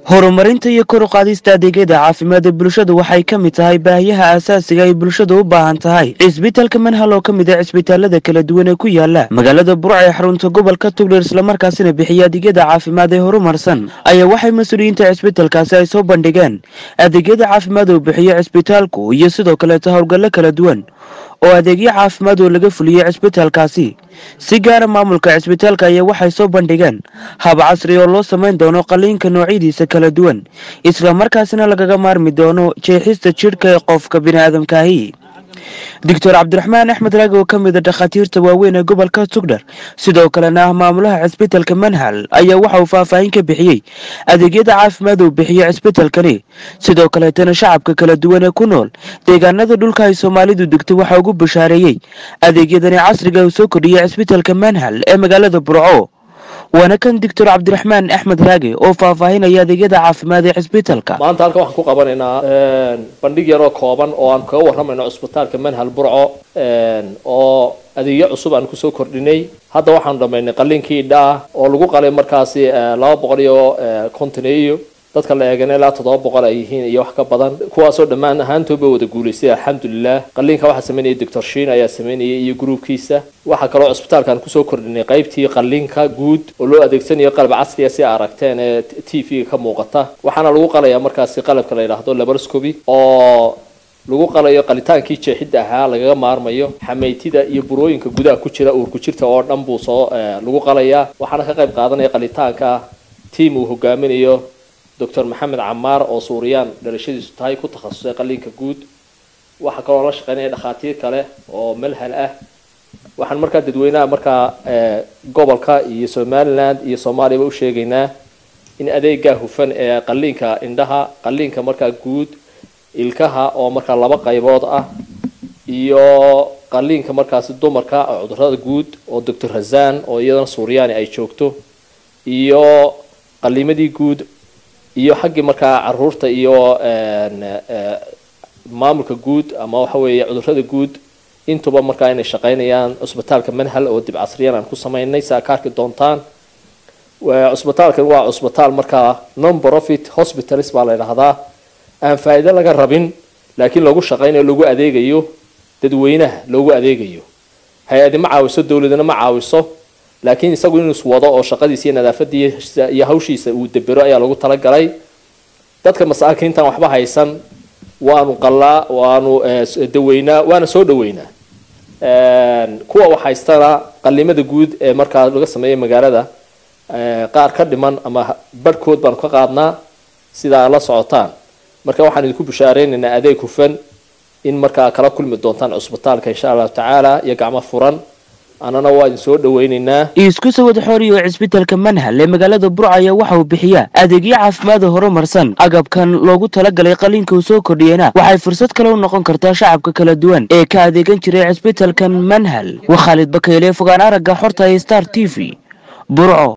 horumarinta iyo kor u qaadista adeegyada caafimaadda bulshada waxay ka mid tahay baahiyaha aasaasiga ay bulshadu u baahan tahay cisbitaalka manhal oo ka mid ah cisbitaalada kala duwan ee ku yaala magaalada burca ee xarunta gobolka tugdheer islamarkaasina bixiya adeegyada caafimaad ee horumarsan ayaa waxay mas-uuliyiinta cisbitaalkaasi ay soo bandhigeen adeegyada caafimaad uu bixiyo cisbitaalku iyo sidoo kaleeta howlgallo kala duwan oo adeegyo caafimaad oo laga fuliyey cisbitaalkaasi si gaara maamulka cisbitaalka ayaa waxay soo bandhigeen hab casri oo loo samayn doono qaliinka noocyadiisa kala duwan islamarkaasina lagaga maarmi doono jeexista jidhka ee qofka biniaadamkaahi doctor cabdiraxmaan axmed raagi oo ka mida dhakhaatiirta waaweyn ee gobolka tugdhar sidoo kalena ah maamulaha cisbitaalka manhal ayaa waxa uu faahfaahin ka bixiyey adeegyada caafimaad uu bixiyo cisbitaalkani sidoo kaleetana shacabka kala duwan ee ku nool deegaanada dhulka ay soomaalidu degto waxaa ugu bashaareeyey adeegyadani casriga uu soo kordhiyey cisbitaalka manhal ee magaalada burco waana kan doctor cabdiraxmaan axmed raage oo faahfaahinaya adeegyada caafimaad ee cisbitaalka maanta halkan waxaan ku qabanaynaa bandhig yaroo kooban oo aan kaga warramayno cisbitaalka manhal burco oo adeegyo cusub aan kusoo kordhinay hadda waxaanu dhamaynay qaliinkii idhaa oo lagu qalay markaasi laba boqol iyo kontoneeyo dadka la eegana ilaa toddoba boqol ay yihiin iyo wax ka badan kuwaasoo dhammaan ahaantooba wada guulaystay alxamdulilah qaliinka waxaa sameynaya doctor shiin ayaa sameynayay iyo gruubkiisa waxaa kaloo cisbitaalkaan kusoo kordhinay qaybtii qaliinka guud oo loo adeegsanayo qalab casriya si aragteen ee t v-ga ka muuqata waxaana lagu qalayaa markaasi qalabka la yidhaahdo labaroscoby oo lagu qalayo qalitaankii jeexidda ahaa lagaga maarmayo xameytida iyo burooyinka gudaha ku jira uurku jirta oo dhan buu soo lagu qalayaa waxaana ka qayb qaadanaya qalitaanka tiam uu hogaaminayo doctor maxamed camaar oo suuriyaan dhalashadiisu tahay ku takhasusay qaliinka guud waxaa kaloo la shaqeynaya dhakhaatiir kale oo malhal ah waxaan markaa dadweynaha markaa gobolka iyo somaliland iyo soomaaliyaba u sheegaynaa in adeegaa hufan ee qaliinka indhaha qaliinka markaa guud ilkaha oo markaa laba qaybood ah iyo qaliinka markaasi dumarka oo cudurada guud oo doctor razan oo iyadana suuryaani ay joogto iyo qaliimadii guud iyo xaggii markaa caruurta iyo maamulka guud ama waxa weeye cudurada guud intuba markaa inay shaqeynayaan cusbitaalka manhal oo dib casriyan aan ku sameynay si aa ka arki doontaan cusbitaalkan waa cusbitaal markaa non profit hospitals baa la yidhaahdaa aan faa'iido laga rabin laakiin lagu shaqeynayo lagu adeegayo dadweynaha loogu adeegayo hay-adi ma caawiso dowladana ma caawiso laakiin isagu inuu iswado oo shaqadiisa iyo nadaafadiisa iyo hawshiisa uu debero ayaa lagu talagalay dadka masaakiintan waxba haysan waanu qalaa waanu daweynaa waana soo dhaweynaa kuwa wax haystana qalimada guud ee markaa laga sameeyay magaalada qaar ka dhiman ama barhkood baanu ka qaadnaa sida aad la socotaan marka waxaan idinku bishaareynayna adeeg hufan in markaa kala kulmi doontaan cusbitaalka insha allahu tacaala iyo gacmo furan annana waa idin soo dhaweynaynaa isku sawad xooriy oo cisbitaalka manhal ee magaalada burca ayaa waxa uu bixiyaa adeegyo caafimaada horumarsan agabkan loogu talagalay qaliinka uu soo kordhiyena waxay fursad kale u noqon kartaa shacabka kala duwan ee ka adeegan jiray cisbitaalkan manhal waa khaalid bakayle fogaan aragga xorta ee star t v burco